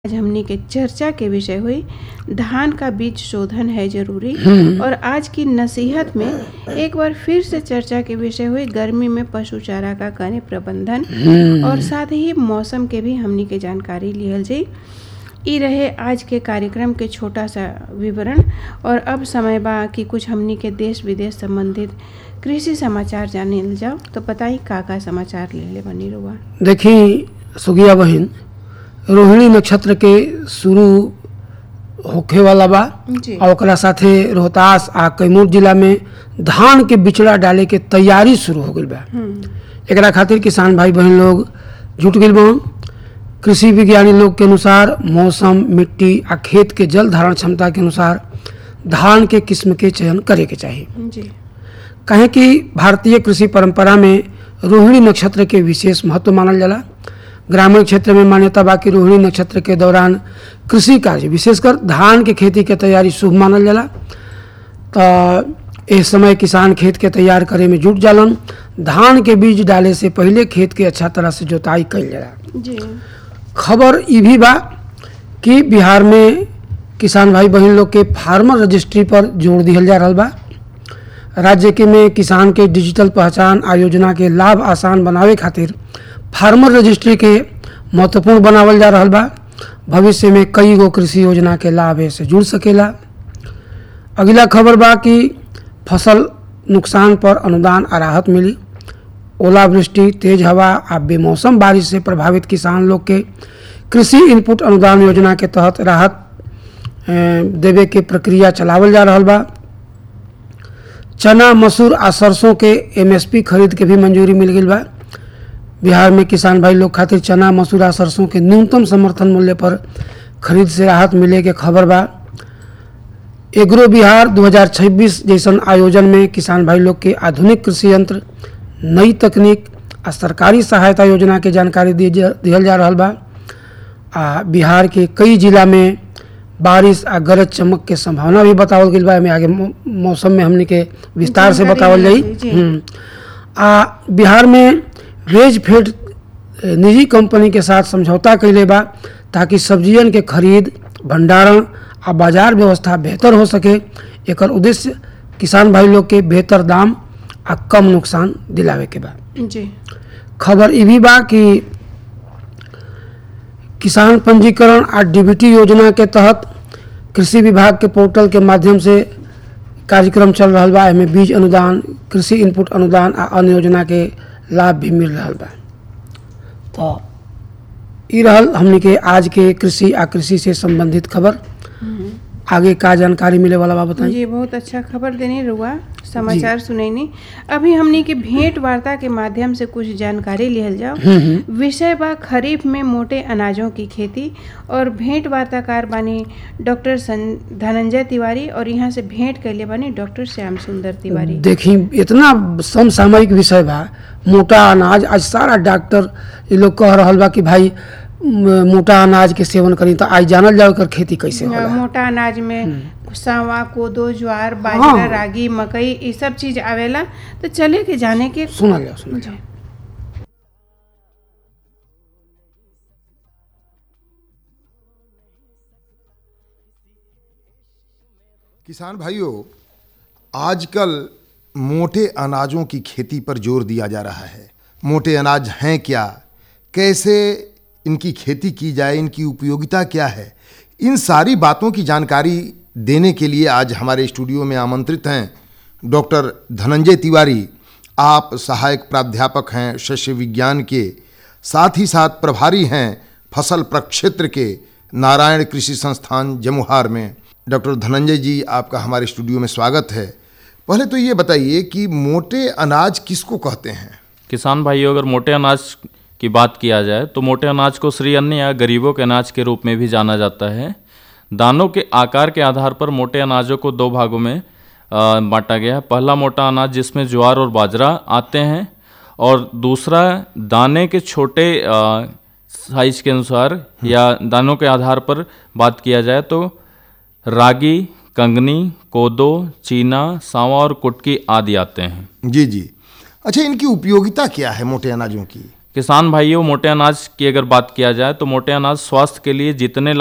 आज हमनी के चर्चा के विषय हुई धान का बीज शोधन है जरूरी और आज की नसीहत में एक बार फिर से चर्चा के विषय हुई गर्मी में पशु चारा का कने प्रबंधन और साथ ही मौसम के भी हमनी के जानकारी लिहल जाई ई रहे आज के कार्यक्रम के छोटा सा विवरण और अब समय बा कि कुछ हमनी के देश विदेश संबंधित कृषि समाचार जाने जाओ तो बताई का का समाचार ले ले बनी रुआ देखी सुगिया बहिन रोहिणी नक्षत्र के शुरू होखे वाला बा जी और ओकरा साथे रोहतास आ कैमूर जिला में धान के बिचड़ा डाले के तैयारी शुरू हो गई बा एकरा खातिर किसान भाई बहन लोग जुट गइल बा कृषि विज्ञानी लोग के अनुसार मौसम मिट्टी आ खेत के जल धारण क्षमता के अनुसार धान के किस्म के चयन करे के चाहिए जी कहें कि भारतीय कृषि परंपरा में रोहिणी नक्षत्र के विशेष महत्व मानल जाला ग्रामीण क्षेत्र में मान्यता बा कि रोहिणी नक्षत्र के दौरान कृषि कार्य विशेषकर धान के खेती के तैयारी शुभ मानल जाला तो इस समय किसान खेत के तैयार करे में जुट जालन धान के बीज डाले से पहले खेत के अच्छा तरह से जोताई कइल जाला जी खबर ई भी बा कि बिहार में किसान भाई बहन लोग के फार्मर रजिस्ट्री पर जोर दिहल जा रहल बा राज्य के में किसान के डिजिटल पहचान आ योजना के लाभ आसान बनावे खातिर फार्मर रजिस्ट्री के महत्वपूर्ण बनावल जा रहल बा भविष्य में कई गो कृषि योजना के लाभ से जुड़ सकेला अगला खबर बा कि फसल नुकसान पर अनुदान आ राहत मिली ओलावृष्टि तेज हवा आ बेमौसम बारिश से प्रभावित किसान लोग के कृषि इनपुट अनुदान योजना के तहत राहत अ, देवे के प्रक्रिया चलावल जा रहल बा चना मसूर आ सरसों के एमएसपी खरीद के भी मंजूरी मिल गई बा बिहार में किसान भाई लोग खातिर चना मसूर आ सरसों के न्यूनतम समर्थन मूल्य पर खरीद से राहत मिले के खबर बा एग्रो बिहार 2026 जैसन आयोजन में किसान भाई लोग के आधुनिक कृषि यंत्र नई तकनीक आ सरकारी सहायता योजना के जानकारी दी जा- दिहल जा रहल बा आ बिहार के कई जिला में बारिश आ गरज चमक के संभावना भी बतावल गई बा एमे आगे मौ- मौसम में हमनी के विस्तार से जानकारी बतावल जाई मिली, जी। हम्म। आ बिहार में वेज फेड ए, निजी कंपनी के साथ समझौता कैले बा ताकि सब्जियन के खरीद भंडारण आ बाजार व्यवस्था बेहतर हो सके एकर उद्देश्य किसान भाई लोग के बेहतर दाम आ कम नुकसान दिलावे के बा जी खबर ई भी बा कि किसान पंजीकरण आ डीबीटी योजना के तहत कृषि विभाग के पोर्टल के माध्यम से कार्यक्रम चल रहा बा एमे बीज अनुदान कृषि इनपुट अनुदान आ अन्य योजना के लाभ भी मिल रहा बा तो ई रहल हमनी के आज के कृषि आ कृषि से संबंधित खबर आगे का जानकारी मिले वाला बा बताइए जी बहुत अच्छा खबर देनी रुआ समाचार सुनैनी अभी हमनी के भेंट वार्ता के माध्यम से कुछ जानकारी लिहल जाओ विषय बा खरीफ में मोटे अनाजों की खेती और भेंट वार्ताकार बानी डॉक्टर सं- धनंजय तिवारी और यहाँ से भेंट कैले बानी डॉक्टर श्याम सुंदर तिवारी देखी इतना समसामयिक विषय बा मोटा अनाज आज सारा डॉक्टर ये लोग कह रहल बा कि भाई म, मोटा अनाज के सेवन करी तो आज जानल जाओ एकर खेती कैसे होला मोटा अनाज में सावा कोदो ज्वार बाजरा हाँ। रागी मकई ये सब चीज आवेला तो चले के जाने के सुनल जाओ सुनल जाओ जी। किसान भाइयों आजकल मोटे अनाजों की खेती पर जोर दिया जा रहा है मोटे अनाज हैं क्या कैसे इनकी खेती की जाए इनकी उपयोगिता क्या है इन सारी बातों की जानकारी देने के लिए आज हमारे स्टूडियो में आमंत्रित हैं डॉक्टर धनंजय तिवारी आप सहायक प्राध्यापक हैं शस्य विज्ञान के साथ ही साथ प्रभारी हैं फसल प्रक्षेत्र के नारायण कृषि संस्थान जमुहार में डॉक्टर धनंजय जी आपका हमारे स्टूडियो में स्वागत है पहले तो ये बताइए कि मोटे अनाज किसको कहते हैं किसान भाइयों अगर मोटे अनाज की बात किया जाए तो मोटे अनाज को श्री अन्न या गरीबों के अनाज के रूप में भी जाना जाता है दानों के आकार के आधार पर मोटे अनाजों को दो भागों में अ, बांटा गया है पहला मोटा अनाज जिसमें ज्वार और बाजरा आते हैं और दूसरा दाने के छोटे अ, साइज के अनुसार या दानों के आधार पर बात किया जाए तो रागी कंगनी कोदो चीना सांवा और कुटकी आदि आते हैं जी जी अच्छा इनकी उपयोगिता क्या है मोटे अनाजों की किसान भाइयों मोटे अनाज की अगर बात किया जाए तो मोटे अनाज स्वास्थ्य के लिए जितने